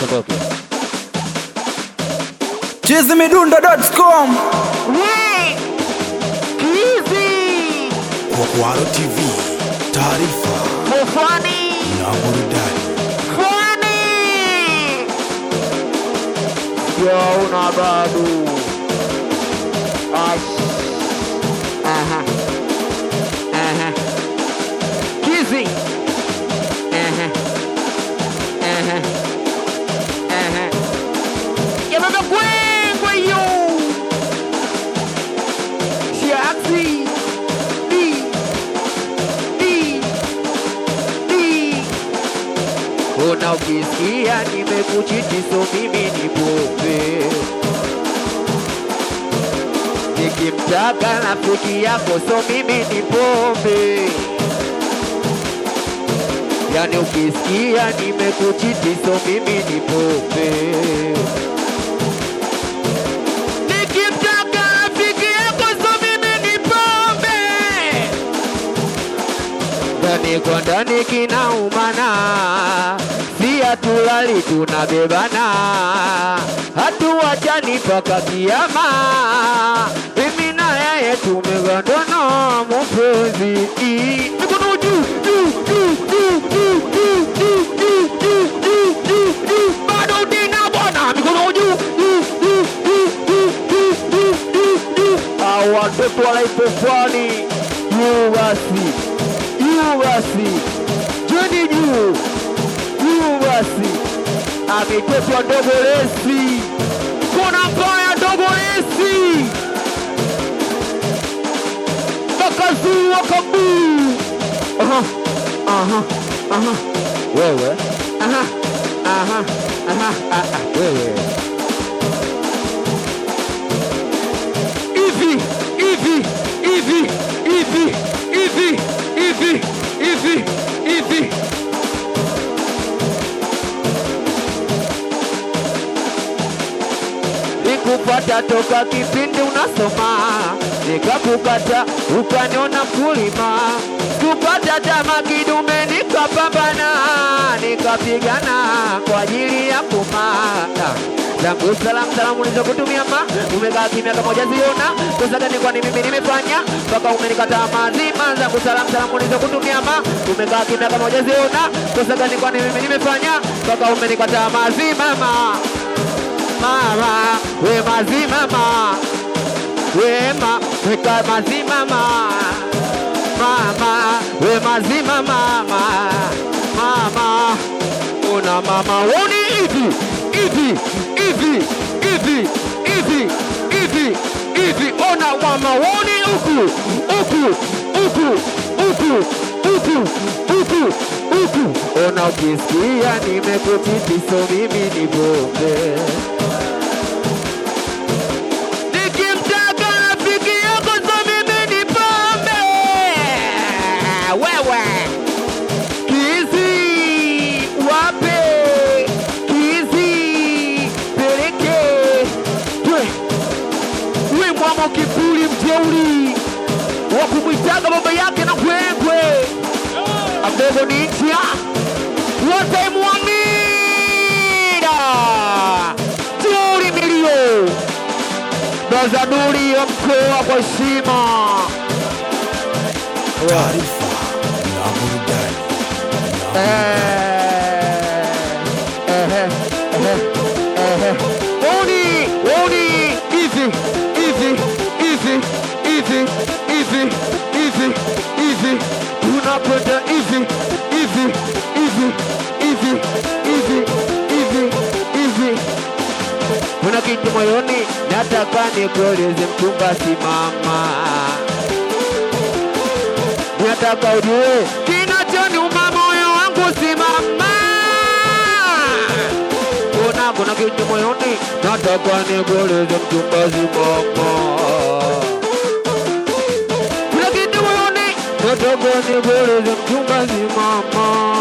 Tuondoke. chizimidundo.com Kwaro TV, taarifa na burudani. Sijaona bado. Ash. Aha. Aha. Kizi. Aha. Aha. Aha. Yababa kwengwe yo. Shaxi. Di. Di. Di. Ona ukisikia nimekuchiti so mimi ni pombe nikimtaka rafiki yako so mimi ni pombe yani ukisikia nimekuchiti so mimi ni pombe nikimtaka rafiki yako so mimi ni pombe ndani kwa ndani kinaumana, si hatulali tunabebana, hatuwachani mpaka kiama. Mimi na yeye tumegandana, mpenzi. Mikono juu juu juu juu juu juu juu juu juu juu juu juu, bado nina bwana, mikono juu juu juu juu juu juu juu juu juu. Hawa watoto walaipofani juu basi juu basi, jeni juu juu basi, ametotwa ndogo lesi, kuna mbaya ndogo lesi, wakazuu wakabuu. Aha, aha, aha, wewe aha, aha, aha, ah, ah, wewe hivi hivi hivi hivi hivi hivi hivi hivi nikupata toka kipindi unasoma nikakukata ukaniona mkulima kupata tama kidume nikapambana nikapigana kwa ajili ya kumata zangu salam salam ulizokutumia ma umekaa kimya kama hujaziona kosa gani kwani mimi nimefanya mpaka umenikataa mazima zangu salam salam ulizokutumia ma umekaa kimya kama hujaziona kosa gani kwani mimi nimefanya mpaka umenikataa mazima ma mama we mazima ma wema weka mazima ma mama we mazima mama mama una mama woni hivi hivi hivi hivi hivi hivi hivi ona mama woni huku huku huku huku huku huku huku ona ukisikia nimekutiti so mimi ni bombe nikimtaka rafiki yako so mimi ni pombe wewe kizi wape kizi peleke twe we mwama kipuli mjeuli wa kumwitaga baba yake na kwengwe amdogo ni ntia watemwamira tuli milio Bazaduri ya mkoa kwa heshima. Taarifa na burudani. Eh, ehe, ehe, ehe. Oni, oni, hivi, hivi, hivi, hivi, hivi, hivi, hivi. Tunakwenda hivi, hivi, hivi, hivi, hivi, hivi, hivi. Kuna kitu moyoni nataka nikueleze mchumba, simama nataka ujue kinachoniuma moyo wangu, simama. Kuna kuna kitu moyoni nataka nikueleze mchumba, simama. Kuna kitu moyoni nataka nikueleze mchumba, simama.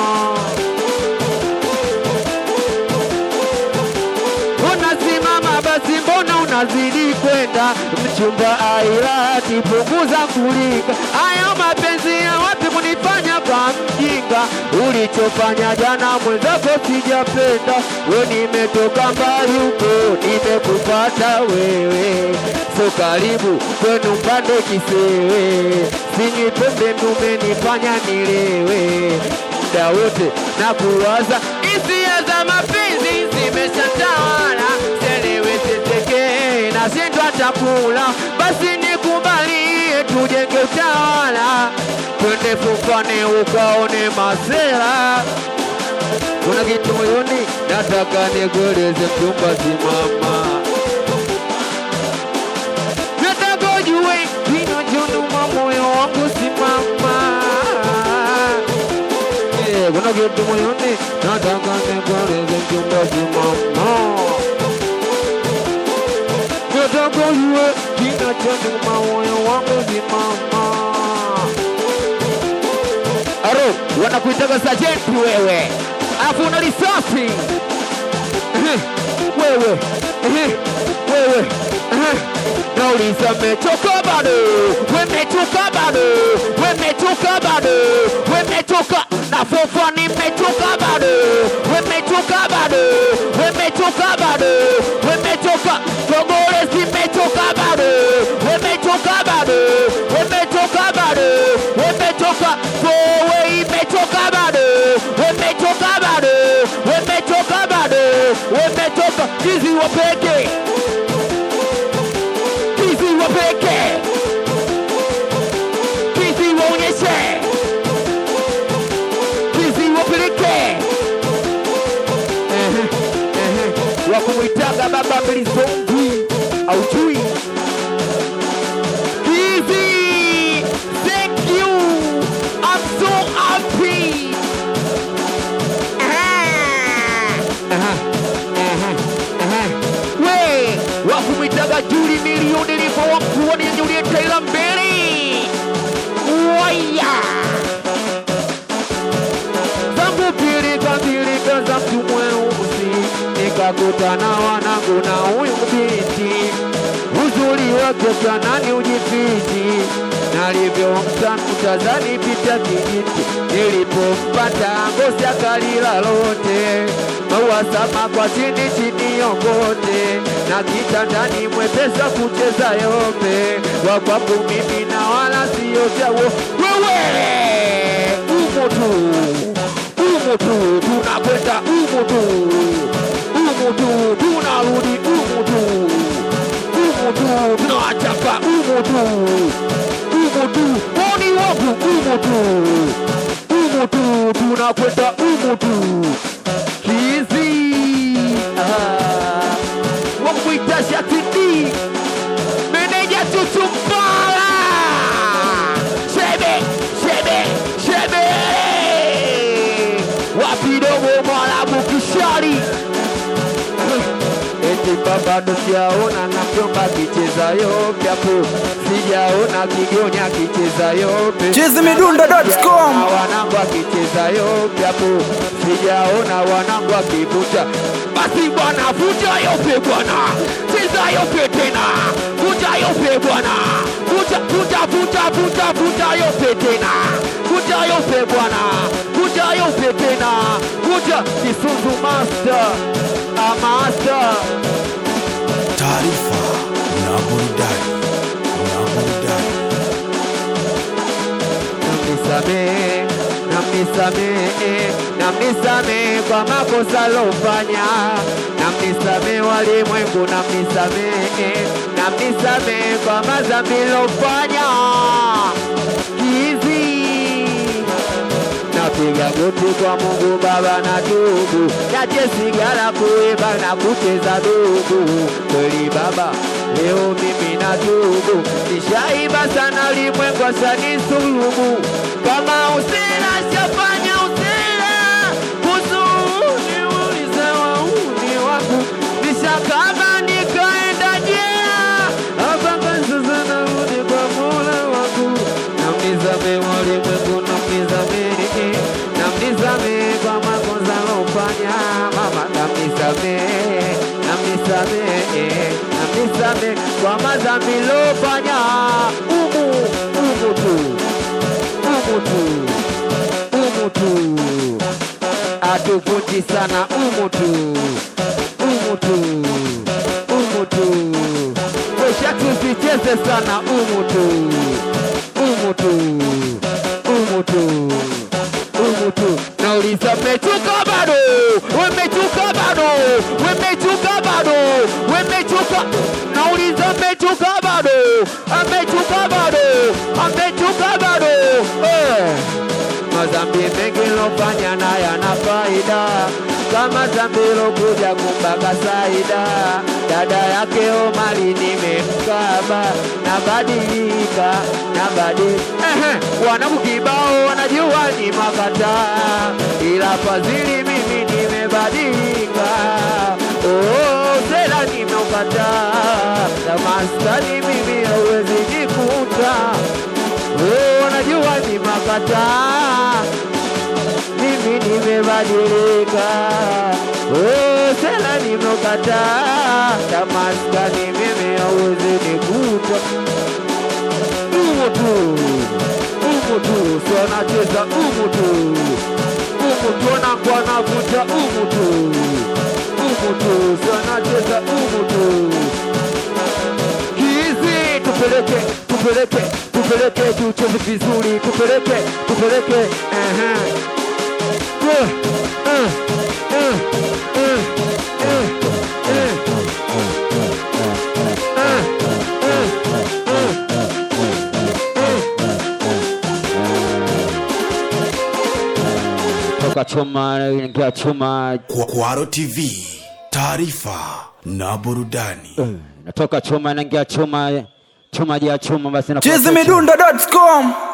unasimama basi, mbona unazidi kwenda? Mchumba airati, punguza kulika. Hayo mapenzi ya wapi kunifanya kama mjinga, ulichofanya jana mwenzako sijapenda. We nimetoka mbali huko, nimekupata wewe, so karibu kwenu mpande kisewe, sinywi pombe ndumenifanya nilewe muda wote na kuwaza hisia za mapenzi zimeshatawala, selewe teteke na shindwa chakula, basi nikubalie tujenge utawala, twende fukwane ukaone masera. Kuna kitu moyoni nataka nikueleze, mchumba, simama nataka ujue kinachonuma moyo wangu, simama Eh, kuna kitu moyoni nataka nikueleze mchumba, simama. Nataka ujue kinachoniuma moyo wangu, simama. Aro, wanakuitaga sajenti wewe, alafu una risasi Ehe, wewe ehe, wewe ehe. Nauliza mechoka bado, wemechoka bado, wemechoka bado, wemechoka na fofa nimechoka bado, wemechoka bado, wemechoka bado, wemechoka Togore zimechoka bado, wemechoka bado, wemechoka bado, wemechoka Kowe imechoka bado, wemechoka bado, wemechoka bado, wemechoka Kizi wapeke Kizi wapeke Kizi waonyeshe Kizi wapeleke Ehe, ehe. wakumwitaga baba mlizongwi aujui Kizi thank you I'm so happy we wakumwitaga Juli milioni lipo wakuoni Juliet Taylor mbele waya zangu pilika pilika za mtu mweusi nikakutana wanangu na huyu binti uzuri wake kanani ujifichi nalivyomta mtazani pita kijiti nilipompata ngozi akalila lote maua sama kwa chini chini yokote na kitandani mwepesa kucheza yope wakwapo mimi na wala siyo chawo wewe umo tu umo tu tunakwenda umo tu umo tu tunarudi umo tu umo tu tunawachapa umo tu umo tu oni wangu umo tu umo tu tunakwenda umo tu kizi ah. wakuita shatidi meneja tutumbala shebe shebe shebe wapidogo mwalabu kishari eti bado sijaona na mjomba kichezayo vyapo sijaona kigonya kichezayo pe- Chizimidundo.com. Na wanangu akichezayo vyapo sijaona wanangu akivuta basi bwana vuja yope bwana cheza yope tena vuja yope bwana vuja vuja vuja vuja vuja yope tena vuja yope bwana vuja yope tena vuja kisuzu master a master taarifa na burudani na burudani namnisamehe, namnisamehe, namnisamehe kwa makosa lofanya, namnisamehe walimwengu, namnisamehe, namnisamehe kwa madhambi lofanya. Kizi napiga goti kwa Mungu Baba na tubu, niache sigara, kuiba na kucheza dugu. Kweli Baba, leo mimi na tubu, nishaiba sana, limwengu asanisulubu. Kama usela shafanya usela, huzuni ulizewa uni wangu, nishakaba nikaenda jela, hapa sasa narudi kwa Mola wangu, namnisamehe walimwengu, namnisamehe, namnisamehe kwa makosa lofanya, mama, namnisamehe, namnisamehe, namnisamehe kwa madhambi lofanya, umu umu tu umu tu tu atuvunji sana umu tu umu tu umu tu Kesha tusicheze sana umu tu umu tu umu tu umu tu nauliza mmechuka bado wemechuka bado wemechuka bado wemechuka nauliza mmechuka bado amechuka bado amechuka bado eh. Mazambi mengi lofanya na yana faida kama zambi lokuja kumbaka Saida, dada yake Omari nimemkaba, nabadilika nabadilika. Ehe, wanangu kibao wanajua ni makataa, ila fadhili mimi nimebadilika. Oh, sela nimeukataa, na maskani mimi hauwezi jikuta. Oh, wanajua ni makataa mimi nimebadilika, oh, sela nimekataa, tamaskani mimi hauwezi nikuta. Umu tu, umu tu, si wanacheza umu tu, umu tu, wanakuwa navuta umu tu, umu tu, si wanacheza umu tu hizi tupeleke tupeleke tupeleke tucheze vizuri tupeleke tupeleke ehe. Eh, eh, eh, eh, eh, eh. Eh, eh, eh. Toka chuma ingia chuma Kwa- Kwaro TV, taarifa na burudani. natoka chuma inaingia chuma chuma jia chuma basi inakuwa chizimidundo.com